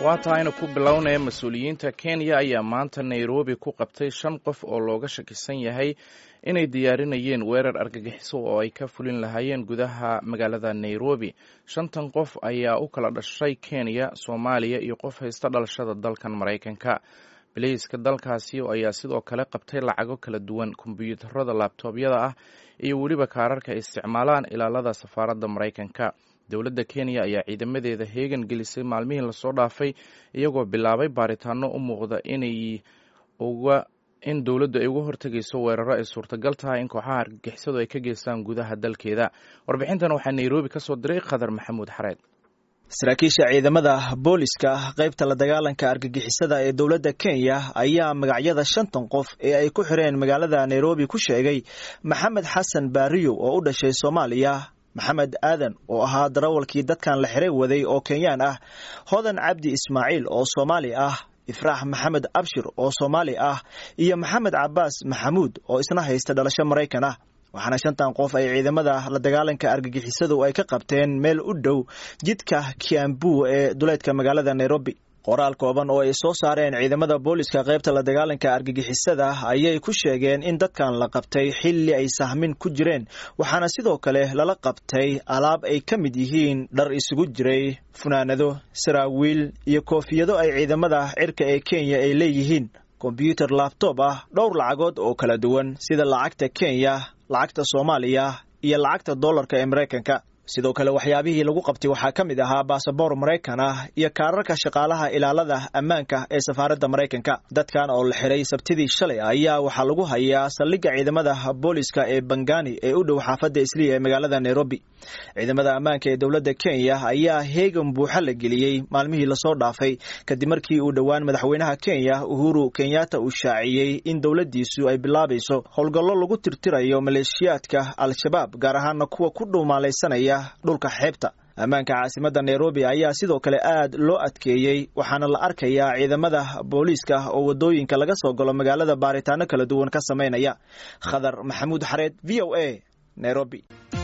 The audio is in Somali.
waa tahayna ku bilownaya mas-uuliyiinta kenya ayaa maanta nairobi ku qabtay shan qof oo looga shakisan yahay inay diyaarinayeen weerar argagixiso oo ay ka fulin lahaayeen gudaha magaalada nairobi shantan qof ayaa u kala dhashay kenya soomaaliya iyo qof haysta dhalashada dalkan maraykanka bileyska dalkaasi ayaa sidoo kale qabtay lacago kala duwan kombyuutarada laabtoobyada ah iyo weliba kaararka ay isticmaalaan ilaalada safaaradda maraykanka dowladda kenya ayaa ciidamadeeda heegan gelisay maalmihii lasoo dhaafay iyagoo bilaabay baaritaano u muuqda inay uga in dowladdu ay uga hortegayso weeraro ay suurtagal tahay in kooxaha argagixisadu ay ka geystaan gudaha dalkeeda warbixintan waxaa nairobi ka soo diray khadar maxamuud xareed saraakiisha ciidamada booliska qaybta la dagaalanka argagixisada ee dowladda kenya ayaa magacyada shantan qof ee ay ku xireen magaalada nairobi ku sheegay maxamed xasan baariyo oo u dhashay soomaaliya maxamed aadan oo ahaa darawalkii dadkan la xiray waday oo kenyaan ah hodan cabdi ismaaciil oo soomaali ah ifraax maxamed abshir oo soomaali ah iyo maxamed cabaas maxamuud oo isna haysta dhalasho maraykan ah waxaana shantan qof ay ciidamada la dagaalanka argagixisadu ay ka qabteen meel u dhow jidka kiambu ee duleedka magaalada nairobi qoraal kooban oo ay soo saareen ciidamada booliska qaybta la dagaalanka argagixisada ayay ku sheegeen in dadkan la qabtay xilli ay sahmin ku jireen waxaana sidoo kale lala qabtay alaab ay ka mid yihiin dhar isugu jiray funaanado saraawiil iyo koofiyado ay ciidamada cirka ee kenya ay leeyihiin kombyuutar laabtoob ah dhowr lacagood oo kala duwan sida lacagta kenya lacagta soomaaliya iyo lacagta dollarka ee maraykanka sidoo kale waxyaabihii lagu qabtay waxaa ka mid ahaa baasaboor maraykan ah iyo kaararka shaqaalaha ilaalada ammaanka ee safaaradda maraykanka dadkan oo la xiray sabtidii shalay ayaa waxaa lagu hayaa saldhigga ciidamada booliska ee bangani ee u dhow xaafadda isliya ee magaalada nairobi ciidamada ammaanka ee dowladda kenya ayaa heegan buuxa la geliyey maalmihii lasoo dhaafay kadib markii uu dhowaan madaxweynaha kenya uhuru kenyatta uu shaaciyey in dowladdiisu ay bilaabayso howlgallo lagu tirtirayo maleeshiyaadka al-shabaab gaar ahaana kuwa ku dhuumaalaysanaya dhulka xeebta ammaanka caasimadda nairobi ayaa sidoo kale aad loo adkeeyey waxaana la arkayaa ciidamada booliiska oo waddooyinka laga soo galo magaalada baaritaano kala duwan ka samaynaya khadar maxamuud xareed v o a nairobi